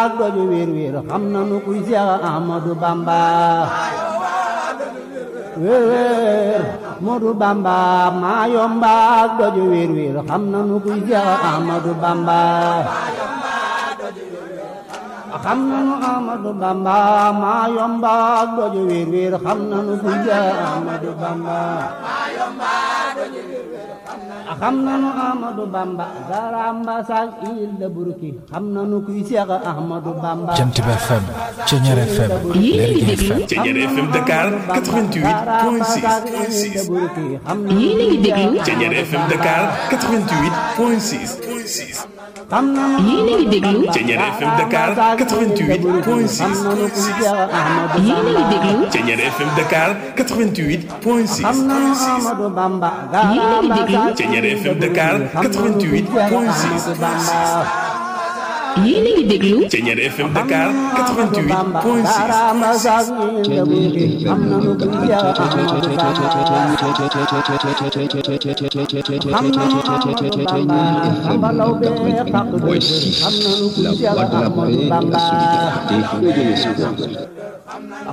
ak doju wéer wéer xam nanu kuy Seex Ahmadu Bamba wéer wéer Modu Bamba maa yomba ak doju wéer wéer xam nanu kuy Seex Ahmadu Bamba xam nanu Ahmadu Bamba maa yomba ak doju wéer wéer xam nanu kuy Seex Ahmadu Bamba xam nanu Ahmadu Bamba garamba sak il de burki xam nanu kuy Seex Ahmadu Bamba Jant bi FM Ceñeer FM Lergui FM Ceñeer FM Dakar 88.6 yéen a ngi déglu Ceñeer FM Dakar 88.6 xam nanu yéen a ngi déglu Ceñeer FM Dakar 88.6 yéen a ngi déglu Ceñeer FM Dakar 88.6 xam nanu Ahmadu Bamba Yéen a ngi déglu Ceñeer FM Dakar 88.6 yéen a ngi déglu Ceñeer FM Dakar 88.6 Voici la voix de la paix, de la solidarité et de l'espoir.